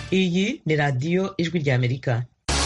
iyi ni radiyo ijwi ry'amerika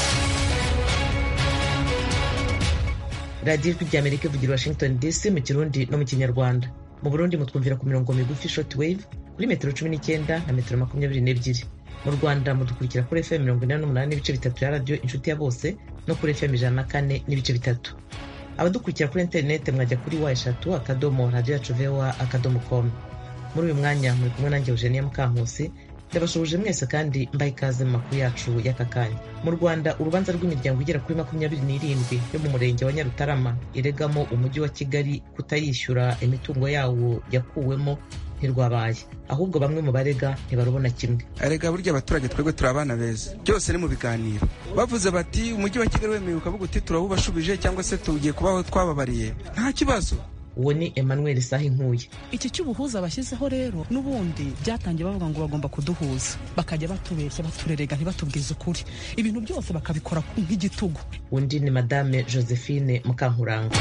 radiyo ijwi ry'amerika ivugira washington dc mu kirundi no mu kinyarwanda mu burundi mutwumvira ku mirongo migufi short wave kuri metero cumi n'icyenda na metero makumyabiri n'ebyiri mu rwanda mudukurikira kuri fm mirongo inani n'umunani n'ibice bitatu ya radiyo inshuti ya bose no kuri fm ijana na kane n'ibice bitatu abadukurikira kuri interineti mwajya kuri wa eshatu akadomo radiyo yacu voa akadomo com muri uyu mwanya muri kumwe nanjye eugenia mukankusi ndabashoboje mwese kandi mbaye ikaze mu makuru yacu y'aka kanya mu rwanda urubanza rw'imiryango igera kuri makumyabiri n'irindwi yo mu murenge wa nyarutarama iregamo umujyi wa kigali kutayishyura imitungo yawo yakuwemo ntirwabaye ahubwo bamwe mu barega ntibarubona kimwe arega burya abaturage twebwe turi abana beza byose ni mu biganiro bavuze bati umujyi wa kigali wemewe ukavuga uti turawubashubije cyangwa se tugiye kubaho twababariye nta kibazo uwo ni emmanuel saha inkuye iki cy'ubuhuza bashyizeho rero n'ubundi byatangiye bavuga ngo bagomba kuduhuza bakajya batubeshya baturerega ntibatubwize ukuri ibintu byose bakabikora nk'igitugu undi ni madame josephine mukankuranga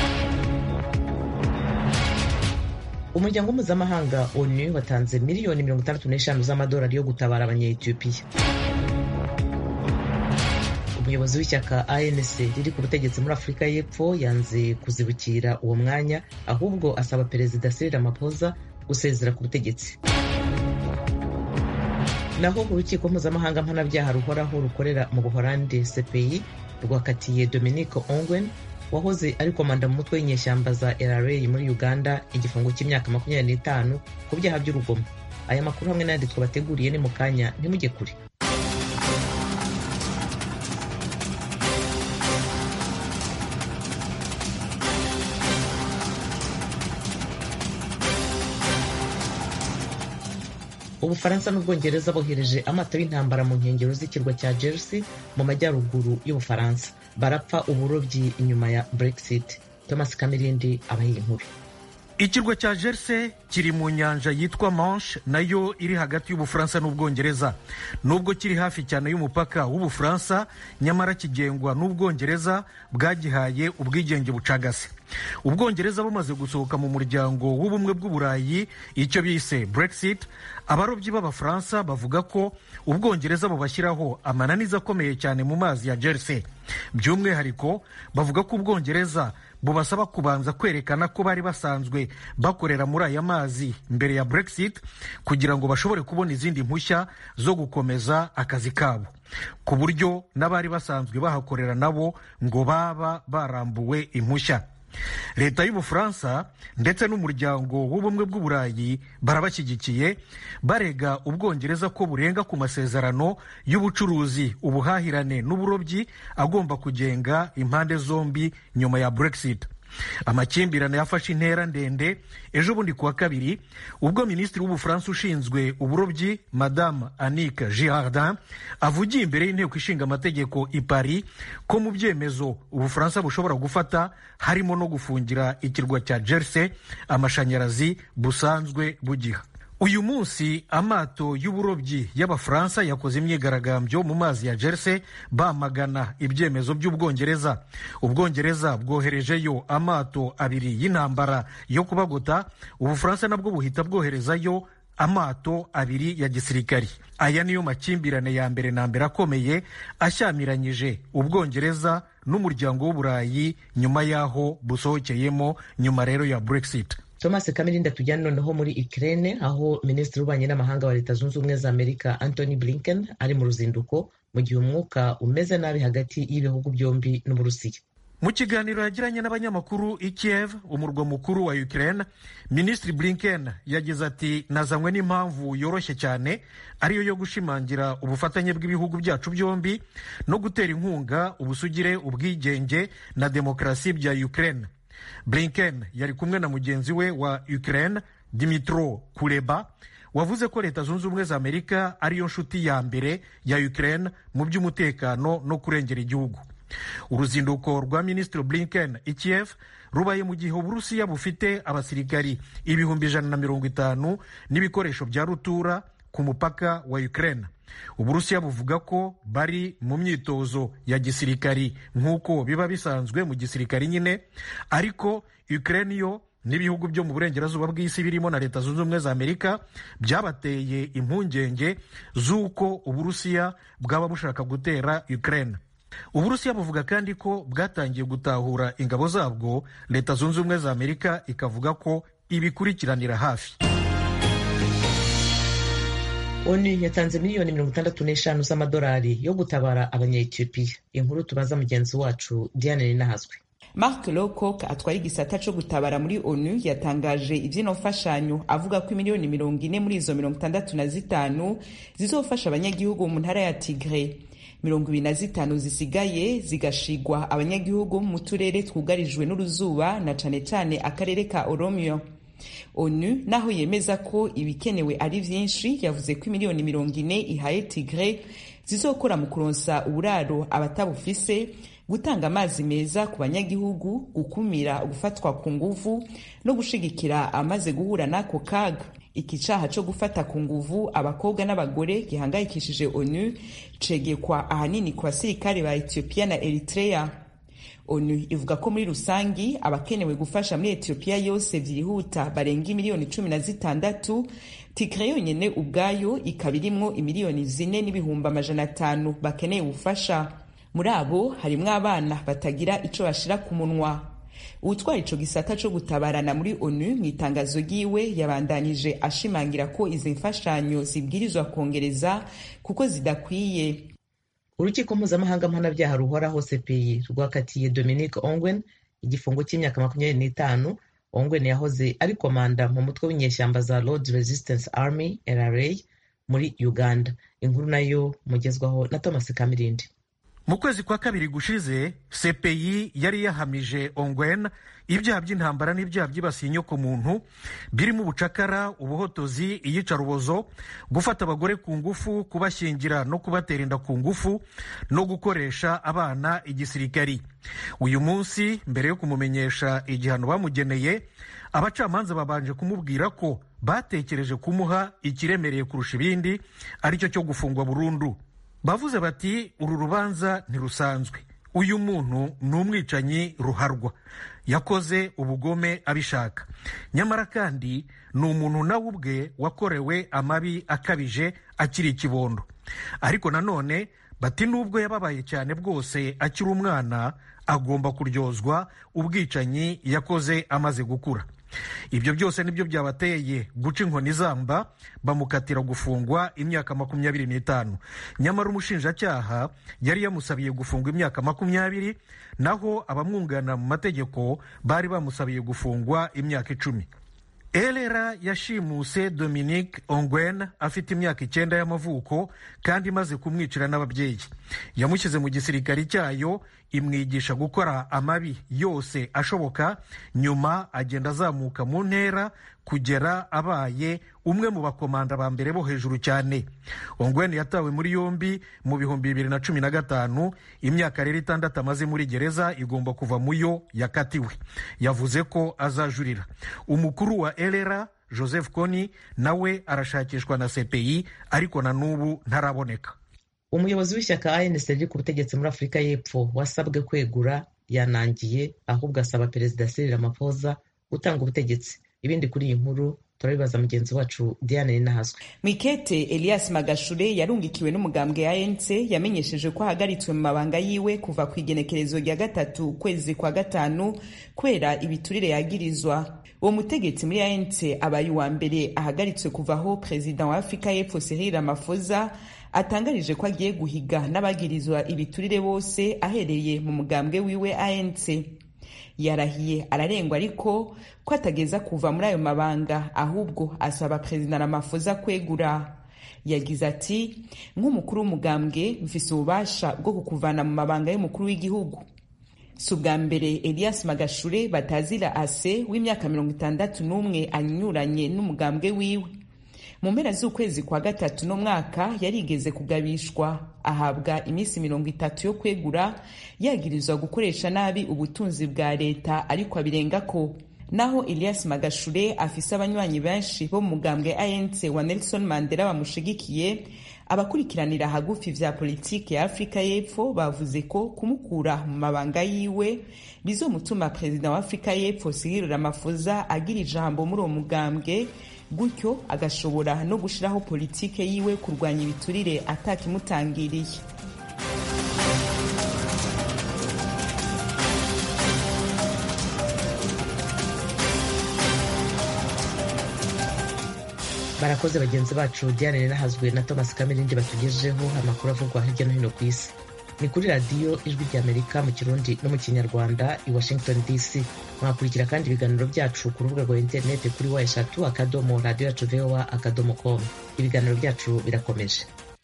umuryango mpuzamahanga onu watanze miliyoni mirongo itandatu n'eshanu z'amadolari yo gutabara abanyetiyopiya umuyobozi w'ishyaka anc riri ku butegetsi muri afurika y'epfo yanze kuzibukira uwo mwanya ahubwo asaba perezida cyril ramaphosa gusezera ku butegetsi naho urukiko mpuzamahanga mpanabyaha ruhoraho rukorera mu buholandi cpi rwakatiye dominique ongwen wahoze ari komanda mu mutwe w'inyeshyamba za LRA muri Uganda igifungo cy'imyaka makumyabiri n'itanu ku byaha by'urugomo aya makuru hamwe n'ayandi twabateguriye ni mu kanya ntimujye kure ubufaransa n'ubwongereza bohereje amato y'intambara mu nkengero z'ikirwa cya jersey mu majyaruguru y'ubufaransa barapfa uburobyi inyuma ya brexit thomas kamirindi abahiye inkuru ikirwa cya jersey kiri mu nyanja yitwa manche nayo iri hagati y'ubufaransa n'ubwongereza nubwo kiri hafi cyane y'umupaka w'ubufaransa nyamara kigengwa n'ubwongereza bwagihaye ubwigenge bucagase ubwongereza bumaze gusohoka mu muryango w'ubumwe bw'uburayi icyo bise brexit abarobyi b'abafaransa bavuga ko ubwongereza bubashyiraho amananiza akomeye cyane mu mazi ya jersey by'umwihariko bavuga ko ubwongereza bubasaba kubanza kwerekana ko bari basanzwe bakorera muri aya mazi mbere ya brexit kugira ngo bashobore kubona izindi mpushya zo gukomeza akazi kabo ku buryo n'abari basanzwe bahakorera nabo ngo baba barambuwe impushya leta y'ubufaransa ndetse n'umuryango w'ubumwe bw'uburayi barabashyigikiye barega ubwongereza ko burenga ku masezerano y'ubucuruzi ubuhahirane n'uburobyi agomba kugenga impande zombi nyuma ya brexit amakimbirane yafashe intera ndende ejo bundi kuwa kabiri ubwo minisitiri w'ubufaransa ushinzwe uburobyi madame annick girardin avugiye imbere y'inteko ishinga amategeko i paris ko mu byemezo ubufaransa bushobora gufata harimo no gufungira ikirwa cya jersey amashanyarazi busanzwe bugiha uyu munsi amato y'uburobyi y'abafaransa yakoze imyigaragambyo mu mazi ya jersey bamagana ibyemezo by'ubwongereza ubwongereza bwoherejeyo amato abiri y'intambara yo kubagota ubufaransa nabwo buhita bwoherezayo amato abiri ya gisirikari aya niyo makimbirane ya mbere na mbere akomeye ashyamiranyije ubwongereza n'umuryango w'uburayi nyuma y'aho busohokeyemo nyuma rero ya brexit thomas kamirinda tujyane noneho muri ukraine aho minisitiri w'ububanyi n'amahanga wa leta zunze ubumwe za amerika anthony blinken ari mu ruzinduko mu gihe umwuka umeze nabi hagati y'ibihugu byombi n'uburusiya mu kiganiro yagiranye n'abanyamakuru i kiev umurwa mukuru wa ukraine minisitiri blinken yagize ati nazanywe n'impamvu yoroshye cyane ariyo yo gushimangira ubufatanye bw'ibihugu byacu byombi no gutera inkunga ubusugire ubwigenge na demokarasi bya ukraine blinken yari kumwe na mugenzi we wa ukraine dimitro kuleba wavuze ko leta zunze ubumwe za amerika ariyo nshuti ya mbere ya ukraine mu by'umutekano no kurengera igihugu uruzinduko rwa minisitiri blinken i kiev rubaye mu gihe uburusiya bufite abasirikari ibihumbi ijana na mirongo itanu n'ibikoresho bya rutura ku mupaka wa ukraine uburusiya buvuga ko bari mu myitozo ya gisirikari nk'uko biba bisanzwe mu gisirikari nyine ariko ukraine yo n'ibihugu byo mu burengerazuba bw'isi birimo na leta zunze ubumwe za amerika byabateye impungenge z'uko uburusiya bwaba bushaka gutera ukraine uburusiya buvuga kandi ko bwatangiye gutahura ingabo zabwo leta zunze ubumwe za amerika ikavuga ko ibikurikiranira hafi onu yatanze miliyoni mirongo itandatu n'eshanu z'amadolari yo gutabara abanyetiyopiya inkuru tubaza mugenzi wacu diane ninahazwe mark lowcock atwara igisata co gutabara muri onu yatangaje ivyino mfashanyo avuga ko imiliyoni mirongo ine muri izo mirongo itandatu na zitanu zizofasha abanyagihugu mu ntara ya tigre mirongo ibiri na zitanu zisigaye zigashigwa abanyagihugu mu turere twugarijwe n'uruzuba na cane cane akarere ka oromio onu naho yemeza ko ibikenewe ari vyinshi yavuze ko imiliyoni mirongo ine ihaye tigre zizokora mu kuronsa uburaro abatabufise gutanga amazi meza ku banyagihugu gukumira gufatwa ku nguvu no gushigikira amaze guhura n'ako kaga iki caha co gufata ku nguvu abakobwa n'abagore gihangayikishije onu cegekwa ahanini ku basirikare ba etiyopiya na eritrea onu ivuga ko muri rusangi abakenewe gufasha muri etiyopiya yose vyihuta barenga imiliyoni cumi na zitandatu tigre yonyene ubwayo ikaba irimwo imiliyoni zine n'ibihumbi amajana atanu bakeneye ubufasha muri abo harimwo abana batagira ico bashira ku munwa uwutwara ico gisata co gutabarana muri onu mu itangazo ryiwe yabandanije ashimangira ko izi mfashanyo zibwirizwa kongereza kuko zidakwiye urukiko mpuzamahanga mpanabyaha ruhoraho cpi rwakatiye dominic ongwen igifungo cy'imyaka makumyabiri n'itanu ongwen yahoze ari komanda mu mutwe w'inyeshyamba za lord resistance army rra muri uganda inkuru nayo mugezwaho na thomas kamirindi mu kwezi kwa kabiri gushize cpi yari yahamije ongwen ibyaha by'intambara n'ibyaha byibasiye inyokomuntu birimo ubucakara ubuhotozi iyicarubozo gufata abagore ku ngufu kubashyingira no kubatera inda ku ngufu no gukoresha abana igisirikari uyu munsi mbere yo kumumenyesha igihano bamugeneye abacamanza babanje kumubwira ko batekereje kumuha ikiremereye kurusha ibindi aricyo cyo gufungwa burundu bavuze bati uru rubanza ntirusanzwe uyu muntu ni umwicanyi ruharwa yakoze ubugome abishaka nyamara kandi ni umuntu nawe ubwe wakorewe amabi akabije akiri ikibondo ariko nanone bati nubwo yababaye cyane bwose akiri umwana agomba kuryozwa ubwicanyi yakoze amaze gukura ibyo byose nibyo byabateye guca inkoni zamba bamukatira gufungwa imyaka makumyabiri n'itanu nyamara umushinjacyaha yari yamusabiye gufungwa imyaka makumyabiri naho abamwunganira mu mategeko bari bamusabiye gufungwa imyaka icumi elera yashimuse dominique ongwen afite imyaka icyenda y'amavuko kandi imaze kumwicira n'ababyeyi yamushyize mu gisirikari cyayo imwigisha gukora amabi yose ashoboka nyuma agenda azamuka mu ntera kugera abaye umwe mu bakomanda ba mbere bo hejuru cyane ongwen yatawe muri yombi mu bihumbi bibiri na cumi na gatanu imyaka rero itandatu amaze muri gereza igomba kuva mu yo yakatiwe yavuze ko azajurira umukuru wa elera joseph kony nawe arashakishwa na cpi ariko na n'ubu ntaraboneka umuyobozi w'ishyaka anc riri ku butegetsi muri afurika y'epfo wasabwe kwegura yanangiye ahubwo asaba perezida cyril ramaphosa gutanga ubutegetsi ibindi kuri iyi nkuru turabibaza mugenzi wacu diane ninahazwe mikete elias magashure yarungikiwe n'umugambwe anc yamenyesheje ko ahagaritswe mu mabanga yiwe kuva ku igenekerezo rya gatatu ukwezi kwa gatanu kubera ibiturire yagirizwa uwo mutegetsi muri anc abaye uwa mbere ahagaritswe kuvaho perezida wa afurika y'epfo cyril ramaphosa atangarije ko agiye guhiga n'abagirizwa ibiturire bose ahereye mu mugambwe wiwe anc yarahiye ararengwa ariko ko atageza kuva muri ayo mabanga ahubwo asaba perezida Ramaphosa kwegura yagize ati nk'umukuru w'umugambwe mfise ububasha bwo kukuvana mu mabanga y'umukuru w'igihugu si ubwa mbere elias magashure batazira ase w'imyaka mirongo itandatu n'umwe anyuranye n'umugambwe wiwe mu mpera z'ukwezi kwa gatatu no mwaka yarigeze kugabishwa ahabwa iminsi mirongo itatu yo kwegura yagirizwa gukoresha nabi ubutunzi bwa leta ariko abirengako naho elias magashure afise abanywanyi benshi bo mu mugambwe anc wa nelson mandela bamushigikiye abakurikiranira hagufi vya politike ya afurika y'epfo bavuze ko kumukura mu mabanga yiwe bizomutuma perezida wa afurika y'epfo cyril ramaphosa agira ijambo muri uwo mugambwe gutyo agashobora no gushiraho politike yiwe kurwanya ibiturire atakimutangiriye barakoze bagenzi bacu diane ninahazwe na thomas kamirindi batugejeho amakuru avugwa hirya no hino ku isi ni kuri radiyo ijwi ry'amerika mu kirundi no mu kinyarwanda i washington dc mwakurikira kandi ibiganiro byacu ku rubuga rwa interineti kuri wa eshatu akadomo radiyo yacu voa akadomo com ibiganiro byacu birakomeje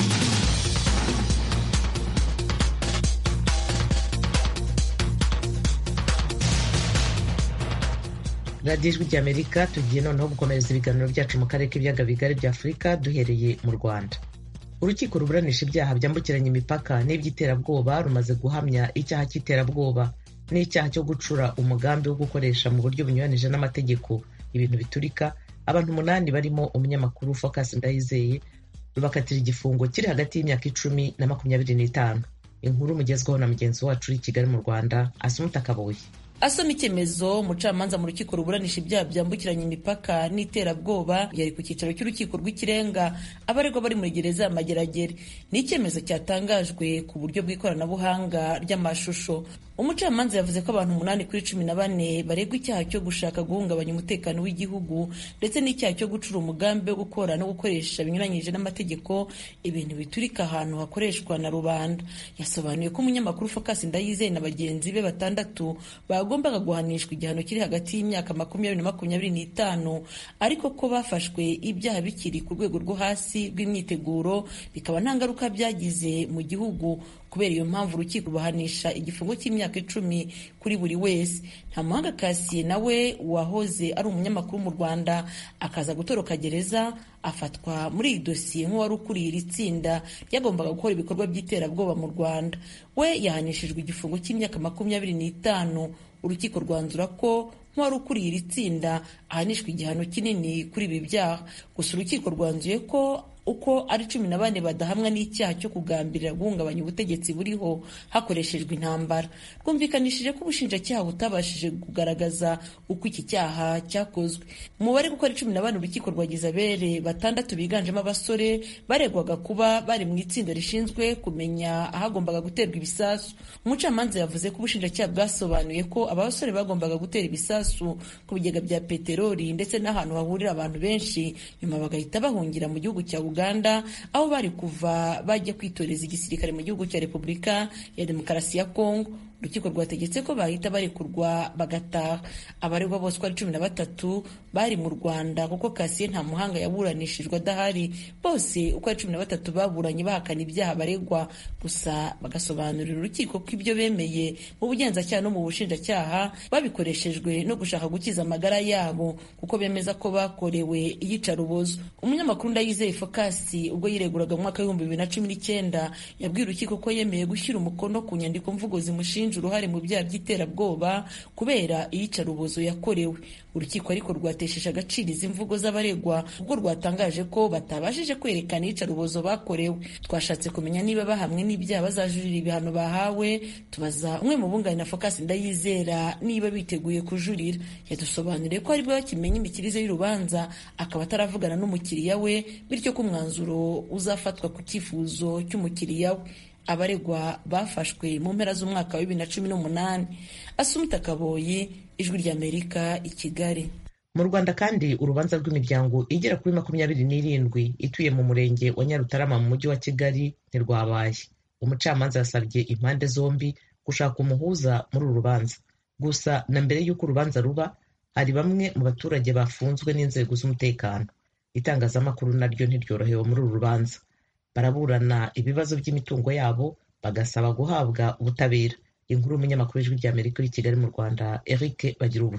radiyo ijwi ry'amerika tugiye noneho gukomereza ibiganiro byacu mu karere k'ibiyaga bigari bya afurika duhereye mu rwanda urukiko ruburanisha ibyaha byambukiranya imipaka n'iby'iterabwoba rumaze guhamya icyaha cy'iterabwoba n'icyaha cyo gucura umugambi wo gukoresha mu buryo bunyuranije n'amategeko ibintu biturika abantu umunani barimo umunyamakuru focus ndayizeye rubakatira igifungo kiri hagati y'imyaka icumi na makumyabiri n'itanu inkuru mugezweho na mugenzi wacu uri i kigali mu rwanda asumuta kabuye asoma icyemezo umucamanza mu rukiko ruburanisha ibyaha byambukiranya imipaka n'iterabwoba yari ku cyicaro cy'urukiko rw'ikirenga abaregwa bari muri gereza ya mageragere ni icyemezo cyatangajwe ku buryo bw'ikoranabuhanga ry'amashusho umucamanza yavuze ko abantu umunani kuri cumi na bane baregwa icyaha cyo gushaka guhungabanya umutekano w'igihugu ndetse n'icyaha cyo gucura umugambi wo gukora no gukoresha binyuranyije n'amategeko ibintu biturika ahantu hakoreshwa na rubanda yasobanuye ko umunyamakuru focus ndayizeye na bagenzi be batandatu bagombaga guhanishwa igihano kiri hagati y'imyaka makumyabiri na makumyabiri n'itanu ariko ko bafashwe ibyaha bikiri ku rwego rwo hasi rw'imyiteguro bikaba nta ngaruka byagize mu gihugu kubera iyo mpamvu urukiko rubahanisha igifungo cy'imyaka icumi kuri buri wese nta muhanga kasiye nawe wahoze ari umunyamakuru mu rwanda akaza gutoroka gereza afatwa muri iyi dosiye nk'uwari ukuriye iri tsinda ryagombaga gukora ibikorwa by'iterabwoba mu rwanda we yahanishijwe igifungo cy'imyaka makumyabiri n'itanu urukiko rwanzura ko nk'uwari ukuriye iri tsinda ahanishwa igihano kinini kuri ibi byaha gusa urukiko rwanzuye ko uko ari cumi na bane badahamwa n'icyaha cyo kugambirira guhungabanya ubutegetsi buriho hakoreshejwe intambara rwumvikanishije ko ubushinjacyaha butabashije kugaragaza uko iki cyaha cyakozwe umubare kuko ari cumi na bane urukiko rwagize abere batandatu biganjemo abasore baregwaga kuba bari mu itsinda rishinzwe kumenya ahagombaga guterwa ibisasu umucamanza yavuze ko ubushinjacyaha bwasobanuye ko aba basore bagombaga gutera ibisasu ku bigega bya peteroli ndetse n'ahantu hahurira abantu benshi nyuma bagahita bahungira mu gihugu cya uganda aho bari kuva bajya kwitoreza igisirikare mu gihugu cya repubulika ya demokarasi ya kongo urukiko rwategetse ko bahita barekurwa bagataha abaregwa bose uko ari cumi na batatu bari mu rwanda kuko kasiye nta muhanga yaburanishijwe adahari bose uko ari cumi na batatu baburanye bahakana ibyaha baregwa gusa bagasobanurira urukiko ko ibyo bemeye mu bugenzacyaha no mu bushinjacyaha babikoreshejwe no gushaka gukiza amagara yabo kuko bemeza ko bakorewe iyicarubozo umunyamakuru ndayizeye fokasi ubwo yireguraga mu mwaka w'ibihumbi bibiri na cumi n'icyenda yabwiye urukiko ko yemeye gushyira umukono ku nyandiko mvugo zimushinja uruhare mu byaha by'iterabwoba kubera iyicarubozo yakorewe urukiko ariko rwatesheje agaciro izi mvugo z'abaregwa ubwo rwatangaje ko batabashije kwerekana iyicarubozo bakorewe twashatse kumenya niba bahamwe n'ibyaha bazajurira ibihano bahawe tubaza umwe mu bunganira focus ndayizera niba biteguye kujurira yadusobanuriye ko aribwo bakimenya imikirize y'urubanza akaba ataravugana n'umukiriya we bityo ko umwanzuro uzafatwa ku cyifuzo cy'umukiriya we abaregwa bafashwe mu mpera z'umwaka wa bibiri na cumi n'umunani asumita kaboyi ijwi ry'amerika i kigali mu rwanda kandi urubanza rw'imiryango igera kuri makumyabiri n'irindwi ituye mu murenge wa nyarutarama mu mujyi wa kigali ntirwabaye umucamanza yasabye impande zombi gushaka umuhuza muri uru rubanza gusa na mbere y'uko urubanza ruba hari bamwe mu baturage bafunzwe n'inzego z'umutekano itangazamakuru naryo ntiryorohewe muri uru rubanza baraburana ibibazo by'imitungo yabo bagasaba guhabwa ubutabera inkuru y'umunyamakuru w'ijwi ry'amerika uri kigali mu rwanda eric bagira ubusa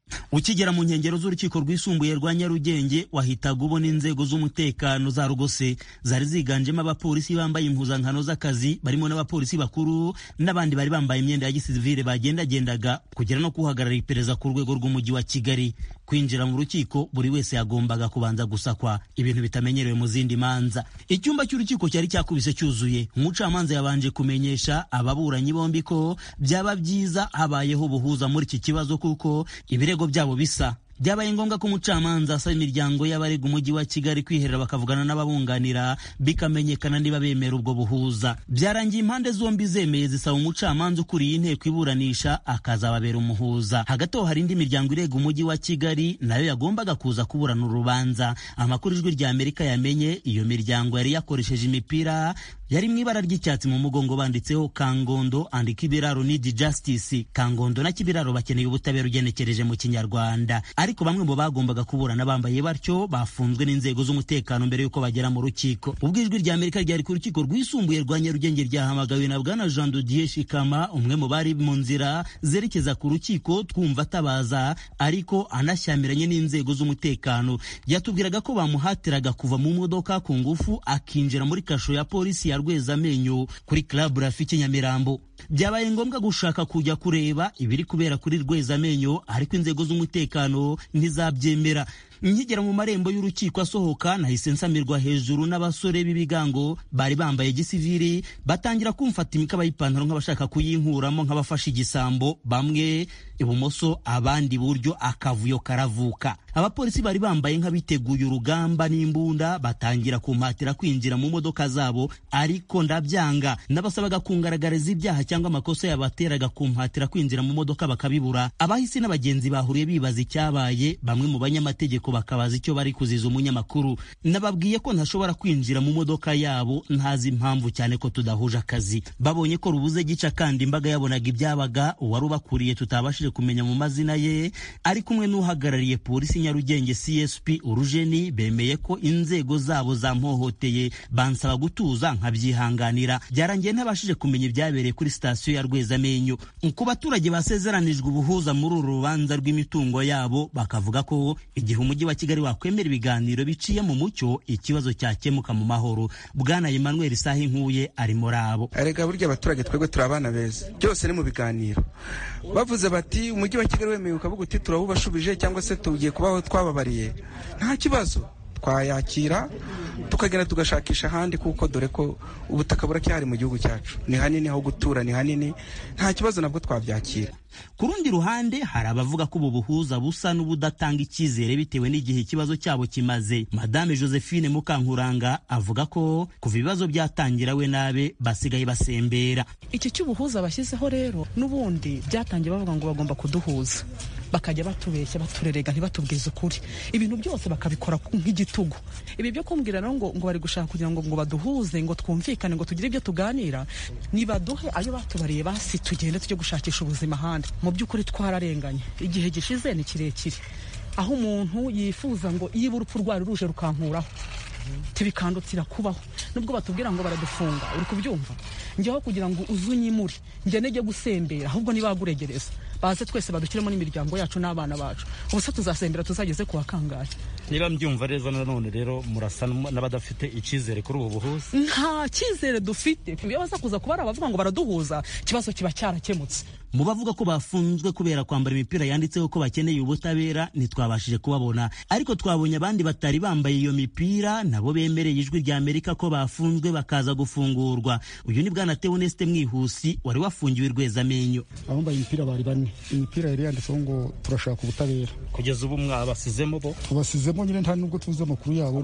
ukigera mu nkengero z'urukiko rwisumbuye rwa nyarugenge wahitaga ubona inzego z'umutekano za rugose zari ziganjemo abapolisi bambaye impuzankano z'akazi barimo n'abapolisi bakuru n'abandi bari bambaye imyenda ya gisivile bagendagendaga kugera no kuhagarara iperereza ku rwego rw'umujyi wa kigali kwinjira mu rukiko buri wese yagombaga kubanza gusakwa ibintu bitamenyerewe mu zindi manza icyumba cy'urukiko cyari cyakubise cyuzuye umucamanza yabanje kumenyesha ababuranyi bombi ko byaba byiza habayeho ubuhuza muri iki kibazo kuko ibirego byabo bisa byabaye ngombwa ko umucamanza asaba imiryango y'abarega umujyi wa kigali kwiherera bakavugana n'ababunganira bikamenyekana niba bemera ubwo buhuza byarangiye impande zombi zemeye zisaba umucamanza ukuriye inteko iburanisha akazababera umuhuza hagati aho hari indi miryango irega umujyi wa kigali nayo yagombaga kuza kuburana urubanza amakuru ijwi rya amerika yamenye iyo miryango yari yakoresheje imipira yari mu ibara ry'icyatsi mu mugongo banditseho kangondo and kibiraro need justice kangondo na kibiraro bakeneye ubutabera ugenekereje mu kinyarwanda ariko bamwe mu bagombaga kuburana bambaye batyo bafunzwe n'inzego z'umutekano mbere y'uko bagera mu rukiko ubwo ijwi rya amerika ryari ku rukiko rwisumbuye rwa nyarugenge ryahamagawe na bwana jean dodier shikama umwe mu bari mu nzira zerekeza ku rukiko twumva atabaza ariko anashyamiranye n'inzego z'umutekano yatubwiraga ko bamuhatiraga kuva mu modoka ku ngufu akinjira muri kasho ya polisi ya rwezamenyo kuri club rafiki nyamirambo byabaye ngombwa gushaka kujya kureba ibiri kubera kuri rwezamenyo ariko inzego z'umutekano ntizabyemera nkigera mu marembo y'urukiko asohoka nahise nsamirwa hejuru n'abasore b'ibigango bari bambaye gisiviri batangira kumfata imikaba y'ipantaro nk'abashaka kuyinkuramo nk'abafashe igisambo bamwe ibumoso abandi iburyo akavuyo karavuka abapolisi bari bambaye nk'abiteguye urugamba n'imbunda batangira kumpatira kwinjira mu modoka zabo ariko ndabyanga n'abasabaga kungaragariza ibyaha cyangwa amakosa yabateraga kumpatira kwinjira mu modoka bakabibura abahisi n'abagenzi bahuriye bibaza icyabaye bamwe mu banyamategeko bakabaza icyo bari kuziza umunyamakuru nababwiye ko ntashobora kwinjira mu modoka yabo ntazi impamvu cyane ko tudahuje akazi babonye ko rubuze gica kandi imbaga yabonaga ibyabaga uwari ubakuriye tutabashije kumenya mu mazina ye ari kumwe n'uhagarariye polisi nyarugenge csp urujeni bemeye ko inzego zabo zampohoteye bansaba gutuza nkabyihanganira byarangiye ntabashije kumenya ibyabereye kuri sitasiyo ya rwezamenyo ku baturage basezeranijwe ubuhuza muri uru rubanza rw'imitungo yabo bakavuga ko igihe umujyi wa kigali wakwemera ibiganiro biciye mu mucyo ikibazo cyakemuka mu mahoro bwana emmanuel sahi nkuye ari muri abo erega burya abaturage twebwe turi abana beza byose ni mu biganiro bavuze bati umujyi wa kigali wemeye ukavuga uti turawubashubije cyangwa se tugiye kubaho twababariye nta kibazo twayakira tukagenda tugashakisha ahandi kuko dore ko ubutaka buracyari mu gihugu cyacu ni hanini aho gutura ni hanini nta kibazo nabwo twabyakira ku rundi ruhande hari abavuga ko ubu buhuza busa n'ubudatanga icyizere bitewe n'igihe ikibazo cyabo kimaze madame josephine mukankuranga avuga ko kuva ibibazo byatangira we nabe basigaye basembera iki cy'ubuhuza bashyizeho rero n'ubundi byatangiye bavuga ngo bagomba kuduhuza bakajya batubeshya baturerega ntibatubwize ukuri ibintu byose bakabikora nk'igitugu ibi byo kumbwira rero ngo ngo bari gushaka kugira ngo ngo baduhuze ngo twumvikane ngo tugire ibyo tuganira nibaduhe ayo batubariye basi tugende tujye gushakisha ubuzima ahandi mu by'ukuri twararenganye igihe gishize ni kirekire aho umuntu yifuza ngo iyo urupfu rwari ruje rukankuraho tibikandukira kubaho nubwo batubwira ngo baradufunga uri kubyumva njyeho kugira ngo uze unyimure njye nejye gusembera ahubwo nibaguregereza baze twese badushyiremo n'imiryango yacu n'abana bacu ubuse tuzasembera tuzageze ku wakangaye niba mbyumva neza nanone rero murasa n'abadafite icyizere kuri ubu buhuza nta cyizere dufite iyo baza kuza kuba ari abavuga ngo baraduhuza ikibazo kiba cyarakemutse mu bavuga ko bafunzwe kubera kwambara imipira yanditseho ko bakeneye ubutabera ntitwabashije kubabona ariko twabonye abandi batari bambaye iyo mipira nabo bemereye ijwi rya amerika ko bafunzwe bakaza gufungurwa uyu ni bwana teoneste mwihusi wari wafungiwe rwezamenyo abambaye imipira bari bane imipira yari yanditseho ngo turashaka ubutabera kugeza ubu mwabasizemo bo tubasizemo nyine nta nubwo tuzi amakuru yabo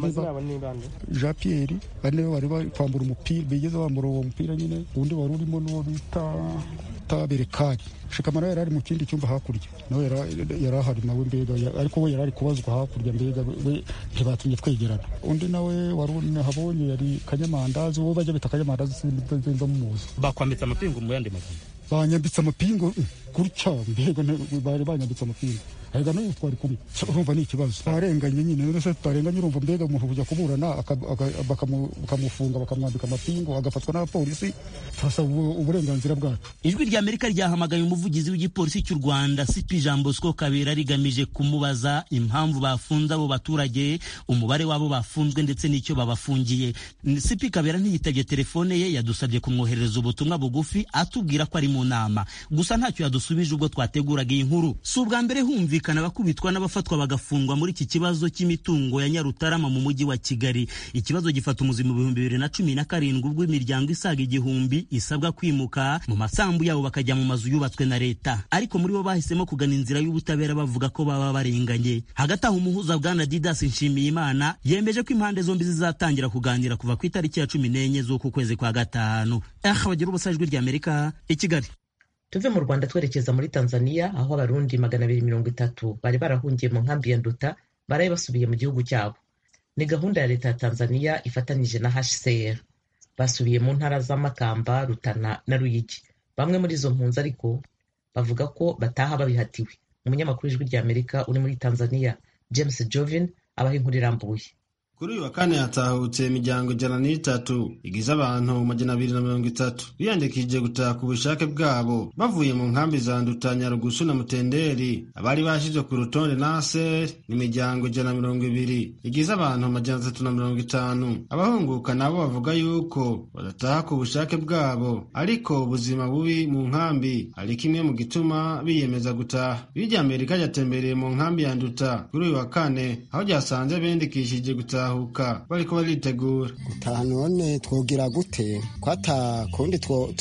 jean pierre bane bari bari kwambura umupira bigeze bambura uwo mupira nyine undi wari urimo n'uwo bita berekari shikamara yari ari mu kindi cyumba hakurya nawe yari ahari nawe mbega ariko we yari ari kubazwa hakurya mbega we ntibatumye twegerana undi nawe wari habonye yari kanyamandazi uwo bajya bita kanyamandazi sinzi muzi bakwambitse amapingu mu yandi magambo banyambitse amapingu gutya mbega bari banyambitse amapingu ahega n'ubu twari kumwe urumva ni ikibazo twarenganye nyine none se tutarenganye urumva mbega umuntu kujya kuburana bakamufunga bakamwambika amapingu agafatwa n'abapolisi turasaba uburenganzira bwacu ijwi rya amerika ryahamagaye umuvugizi w'igipolisi cy'u rwanda sipi jean bosco kabera rigamije kumubaza impamvu bafunze abo baturage umubare w'abo bafunzwe ndetse n'icyo babafungiye sipi kabera ntiyitabye telefone ye yadusabye kumwoherereza ubutumwa bugufi atubwira ko ari mu nama gusa ntacyo yadusubije ubwo twateguraga iyi nkuru si ubwa mbere humvikana abakubitwa n'abafatwa bagafungwa muri iki kibazo cy'imitungo ya nyarutarama mu mujyi wa kigali ikibazo gifata umuzi mu bihumbi bibiri na cumi na karindwi ubwo imiryango isaga igihumbi isabwa kwimuka mu masambu yabo bakajya mu mazu yubatswe na leta ariko muri bo bahisemo kugana inzira y'ubutabera bavuga ko baba barenganye hagati aho umuhuza bwana didas nshimiyimana yemeje ko impande zombi zizatangira kuganira kuva ku itariki ya cumi n'enye z'uku kwezi kwa gatanu aha bagira ubusa ijwi ry'amerika i kigali tuve mu rwanda twerekeza muri tanzania aho abarundi magana abiri mirongo itatu bari barahungiye mu nkambi ya nduta baraye basubiye mu gihugu cyabo ni gahunda ya leta ya tanzania ifatanyije na hcr basubiye mu ntara z'amakamba rutana na ruyigi bamwe muri izo mpunzi ariko bavuga ko bataha babihatiwe umunyamakuru w'ijwi rya amerika uri muri tanzania james jovin abaha inkuru irambuye kuri uyu wa kane hatahutse imiryango ijana n'itatu igize abantu majana abiri na mirongo itatu biyandikishije gutaha ku bushake bwabo bavuye mu nkambi za nduta nyarugusu na mutenderi abari bashyizwe ku rutonde naser ni imiryango ijana na mirongo ibiri igize abantu majana atatu na mirongo itanu abahunguka nabo bavuga yuko badataha ku bushake bwabo ariko ubuzima bubi mu nkambi ari kimwe mu gituma biyemeza gutaha birya amerika ryatembereye mu nkambi ya nduta kuri uyu wa kane aho ryasanze biyandikishije gutaha gutahuka bariko baritegura gutaha none twogira gute kwata kundi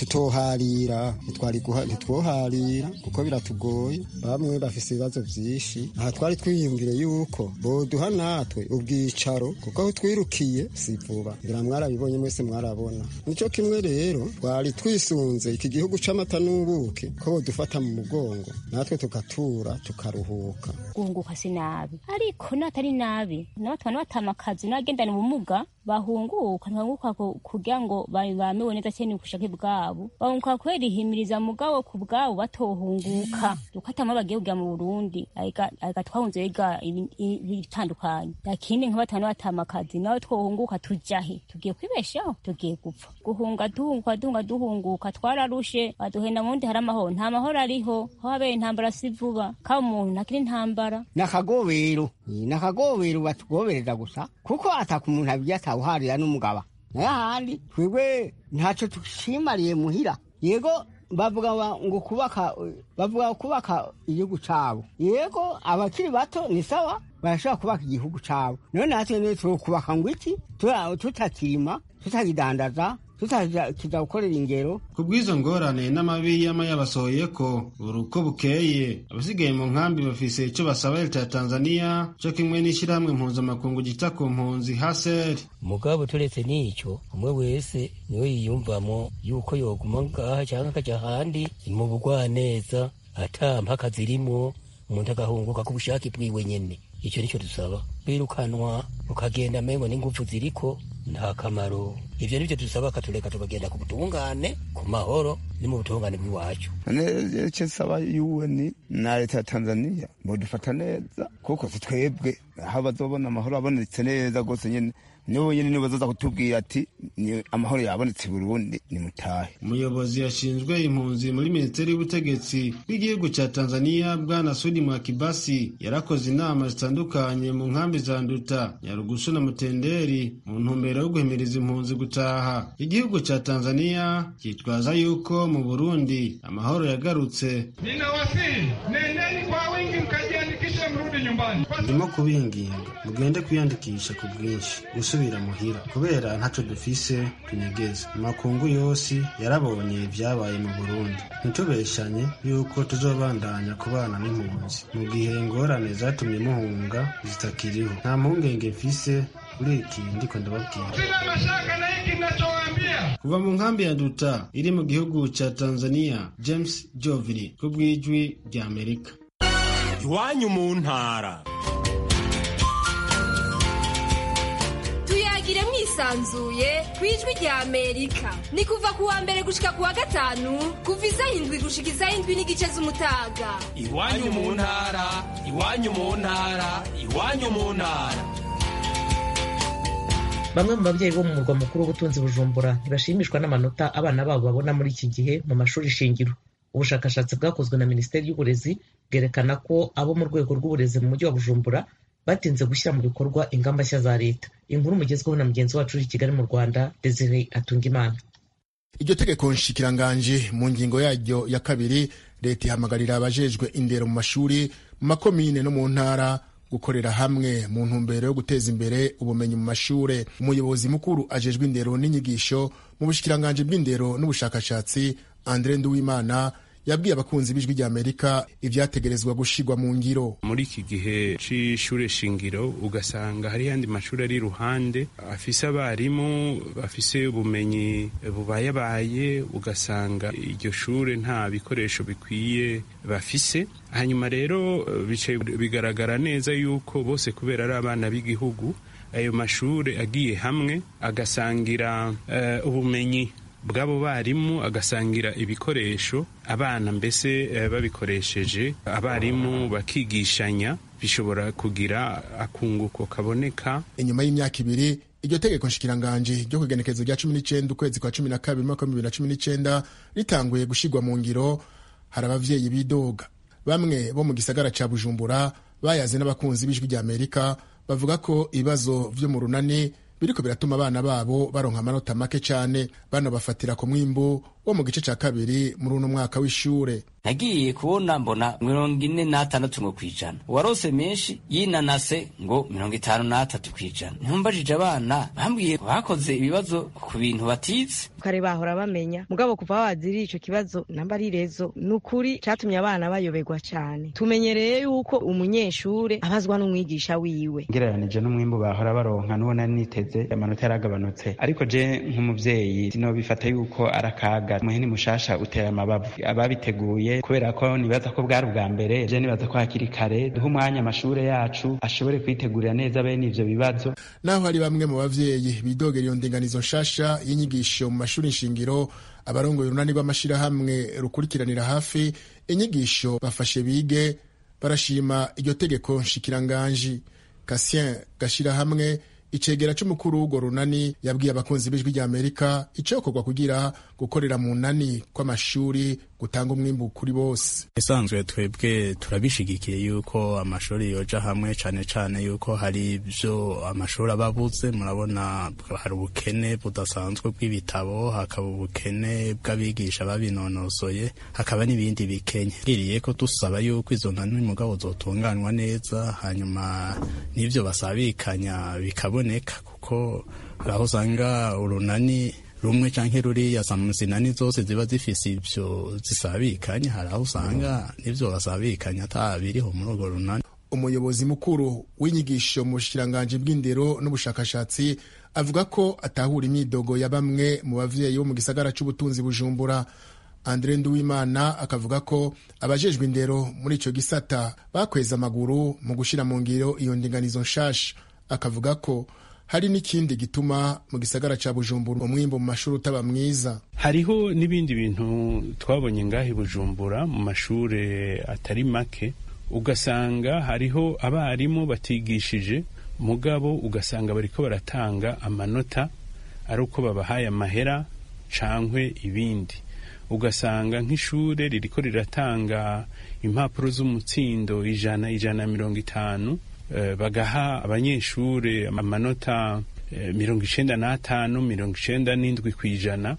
tutoharira ntitwoharira kuko biratugoye bamwe bafise ibibazo vyinshi aha twari twiyumvire yuko boduha natwe ubwicaro kuko aho twirukiye si vuba ngira mwarabibonye mwese mwarabona nico kimwe rero twari twisunze iki gihugu c'amata n'ubuki ko bodufata mu mugongo natwe tugatura tukaruhuka guhunguka si nabi ariko natari nabi nabatwana batamakazi n'abagendana ubumuga bahunguka ntibahunguka kugira ngo bamewe neza cyane ubushake bwabo bahunguka kubera ihimiriza mugabo ku bwabo batohunguka dukatamo bagiye kujya mu burundi areka twahunze biga ibitandukanye lakini nk'abatanu batamakazi nawe twohunguka tujahe tugiye kwibeshaho tugiye gupfa guhunga duhunguka duhunga duhunguka twararushe baduhenda mu wundi hari amahoro nta mahoro ariho aho habera intambara si vuba kaba umuntu ntakiri intambara nakagobero nakagobero batugobereza gusa kuko ataka umuntu abijya atawuharira n'umugaba naye ahandi twebwe ntacyo tushimariye muhira yego bavuga ngo kubaka bavuga kubaka igihugu cyabo yego abakiri bato ni sawa barashobora kubaka igihugu cyabo none natwe niyo tukubaka ngo iki tutakirima tutakidandaza tutakiza gukorera ingero ku bw'izo ngorane n'amabi y'ama yabasohoye ko buri uko bukeye abasigaye mu nkambi bafise icyo basaba leta ya tanzania cyo kimwe n'ishyirahamwe mpuzamakungu gita ku mpunzi haseri mugabo turetse n'icyo umwe wese niwe yiyumvamo yuko yoguma ngaha cyangwa akajya ahandi mu bugwaneza ata mpaka zirimo umuntu agahunguka ku bushake bwiwe nyene icyo nicyo dusaba birukanwa ukagenda amengo n'ingufu ziriko nta kamaro ivyo nivyo dusaba akatureka tukagenda ku butungane ku mahoro ni mu butungane bw'iwacu icyo nsaba UN na leta ya Tanzania bodufata neza kuko si twebwe aho bazobona amahoro abonetse neza rwose nyene nibo nyene nibo bazoza kutubwira ati ni amahoro yabonetse i Burundi ni mutahe umuyobozi yashinzwe impunzi muri minisiteri y'ubutegetsi bw'igihugu cya Tanzania bwana Sudi Mwakibasi yarakoze inama zitandukanye mu nkambi za Nduta Nyarugusu na Mutenderi mu ntumbero yo guhimiriza impunzi gutaha igihugu cya Tanzania cyitwaza yuko mu Burundi amahoro yagarutse ninawasihi nendeni kwa wingi mkajiandikishe mrudi nyumbani ndimo kubinginga mugende kwiyandikisha ku bwinshi gusubira muhira kubera ntaco dufise tunyegeza amakungu yose yarabonye ibyabaye mu Burundi ntitubeshanye yuko tuzobandanya kubana n'impunzi mu gihe ingorane zatumye muhunga zitakiriho nta mpungenge mfise kuri iki ndiko ndababwira sina mashaka na hiki ninachowaambia kuva mu nkambi ya Nduta iri mu gihugu ca Tanzania James Jovili ku bw'ijwi rya Amerika iwanyu mu ntara tuyagire mwisanzuye ku ijwi rya amerika ni kuva ku wa mbere gushika ku wa gatanu kuva isaha indwi gushika isaha indwi n'igice z'umutaga iwanyu mu ntara iwanyu mu ntara iwanyu mu ntara bamwe mu babyeyi bo mu murwa mukuru w'ubutunzi bujumbura ntibashimishwa n'amanota abana babo babona muri iki gihe mu mashuri shingiro ubushakashatsi bwakozwe na minisiteri y'uburezi bwerekana ko abo mu rwego rw'uburezi mu mujyi wa bujumbura batinze gushyira mu bikorwa ingamba nshya za leta inkuru mugezweho na mugenzi wacu uri i kigali mu rwanda desire atungimana iryo tegeko nshikiranganji mu ngingo yaryo ya kabiri leta ihamagarira abajejwe indero mu mashuri mu makomine no mu ntara gukorera hamwe mu ntumbero yo guteza imbere ubumenyi mu mashure umuyobozi mukuru ajejwe indero n'inyigisho mu bushikiranganji bw'indero n'ubushakashatsi andre nduwimana yabwiye abakunzi b'ijwi rya amerika ivyategerezwa gushirwa mu ngiro muri iki gihe c'ishure shingiro ugasanga hari yandi mashuri ari iruhande afise abarimu bafise ubumenyi bubayabaye ugasanga iryo shure nta bikoresho bikwiye bafise hanyuma rero bicaye bigaragara neza yuko bose kubera ari abana b'igihugu ayo mashure agiye hamwe agasangira uh, ubumenyi bw'abo barimu agasangira ibikoresho abana mbese babikoresheje abarimu bakigishanya bishobora kugira akunguko kaboneka inyuma y'imyaka ibiri iryo tegeko nshikiranganji ryo ku igenekerezo rya cumi n'icenda ukwezi kwa cumi na kabiri mwaka w'ibihumbi bibiri na cumi n'icenda ritanguye gushirwa mu ngiro hari abavyeyi bidoga bamwe bo mu gisagara ca bujumbura bayaze n'abakunzi b'ijwi rya amerika bavuga ko ibibazo vyo mu runani biriko biratuma abana babo baronka amanota make cane bano bafatira ku mwimbu wo mu gice ca kabiri muri uno mwaka w'ishure nagiye kubona mbona mirongo ine n'atandatu ngo kwijana uwarose menshi yinanase ngo mirongo itanu n'atatu kwijana ntumbajije abana bambwiye bakoze ibibazo ku bintu batize kare bahora bamenya mugabo kuva waziriye ico kibazo namba ari rezo ni ukuri catumye abana bayoberwa cane tumenyereye yuko umunyeshure abazwa n'umwigisha wiwe ngereranije n'umwimbu bahora baronka n'ubona niteze amanota yaragabanutse ariko je nk'umuvyeyi sinobifata yuko arakaga muhini mushasha utera amabavu ababiteguye kubera ko nibaza ko bwari ubwa mbere je nibaza ko hakiri kare duha umwanya amashure yacu ashobore kwitegurira neza bene ivyo bibazo naho hari bamwe mu bavyeyi bidogera iyo ndinganizo nshasha y'inyigisho mu mashuri nshingiro abarongoye urunani rw'amashirahamwe rukurikiranira hafi inyigisho bafashe bige barashima iryo tegeko nshikiranganji kasien gashirahamwe icegera c'umukuru w'urwo runani yabwiye abakunzi b'ijwi rya amerika icokorwa kugira gukorera mu nani kw'amashuri gutanga umwimbu kuri bose isanzwe twebwe turabishigikiye yuko amashuri yoja hamwe cane cane yuko hari ivyo amashuri aba abuze murabona hari ubukene budasanzwe bw'ibitabo hakaba ubukene bw'abigisha babinonosoye hakaba n'ibindi bikenye giriye ko dusaba yuko izo nani mugabo zotunganywa neza hanyuma n'ivyo basabikanya bikaboneka kuko hari aho usanga urunani rumwe canke ruriya zinani zose ziba zifise ivyo zisabikanya hari aho usanga n'ivyo basabikanya ata biriho muri urwo runani umuyobozi mukuru w'inyigisho mu bushikiranganji bw'indero n'ubushakashatsi avuga ko atahura imyidogo ya bamwe mu bavyeyi bo mu gisagara c'ubutunzi bujumbura andre nduwimana akavuga ko abajejwe indero muri ico gisata bakweza amaguru mu gushira mu ngiro iyo ndinganizo nshasha akavuga ko hari n'ikindi gituma mu gisagara ca bujumbura umwimbo mu mashuri utaba mwiza hariho n'ibindi bintu twabonye ngaho i bujumbura mu mashure atari make ugasanga hariho abarimu batigishije mugabo ugasanga bariko baratanga amanota ari uko babahaye amahera cankwe ibindi ugasanga nk'ishure ririko riratanga impapuro z'umutsindo ijana ijana na mirongo itanu bagaha abanyeshure amanota mirongo icenda n'atanu mirongo icenda n'indwi ku ijana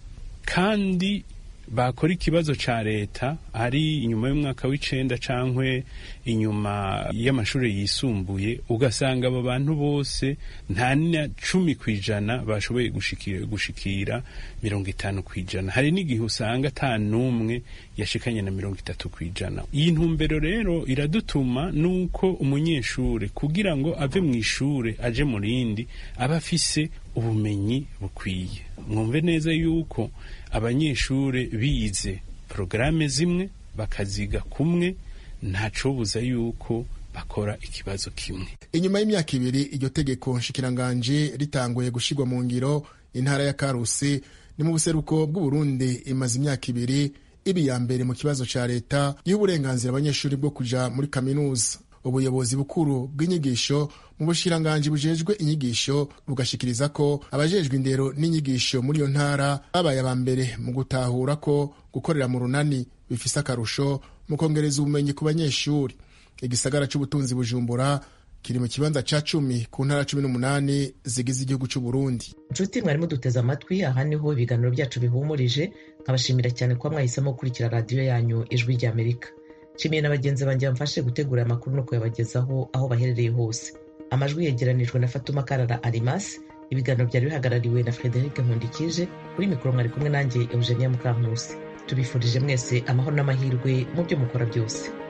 kandi bakora ikibazo ca leta ari inyuma y'umwaka w'icenda cankwe inyuma y'amashuri yisumbuye ugasanga abo bantu bose nta na cumi ku ijana bashoboye gushikira, gushikira mirongo itanu ku ijana hari n'igihe usanga ata n'umwe yashikanye na mirongo itatu ku ijana iyi ntumbero rero iradutuma nuko umunyeshure kugira ngo ave mu ishure aje mu rindi aba afise ubumenyi bukwiye mwumve neza yuko abanyeshure bize porogaramu zimwe bakaziga kumwe ntacobuza yuko bakora ikibazo kimwe inyuma y'imyaka ibiri iryo tegeko nshikiranganji ritanguye gushirwa mu ngiro intara ya karusi ni mu buseruko bw'uburundi imaze imyaka ibiri iba iya mbere mu kibazo ca leta giha uburenganzira abanyeshuri bwo kuja muri kaminuza ubuyobozi bukuru bw'inyigisho mu bushiranganji bujejwe inyigisho bugashikiriza ko abajejwe indero n'inyigisho muri iyo ntara babaye aba mbere mu gutahura ko gukorera mu runani bifise akarusho mu kongereza ubumenyi ku banyeshuri igisagara c'ubutunzi bujumbura kiri mu kibanza ca cumi ku ntara cumi n'umunani zigize igihugu c'uburundi nshuti mwarimo duteze amatwi aha niho ibiganiro byacu bihumurije nkabashimira cyane kuba mwahisemo gukurikira radiyo yanyu ijwi ry'amerika nshimiye na bagenzi banjye bamfashe gutegura amakuru no kuyabagezaho aho baherereye hose amajwi yegeranijwe na fatuma karara arimasi ibiganiro byari bihagarariwe na frederic nkundikije kuri mikoro mwari kumwe nanjye eugenia mukankusi tubifurije mwese amahoro n'amahirwe mu byo mukora byose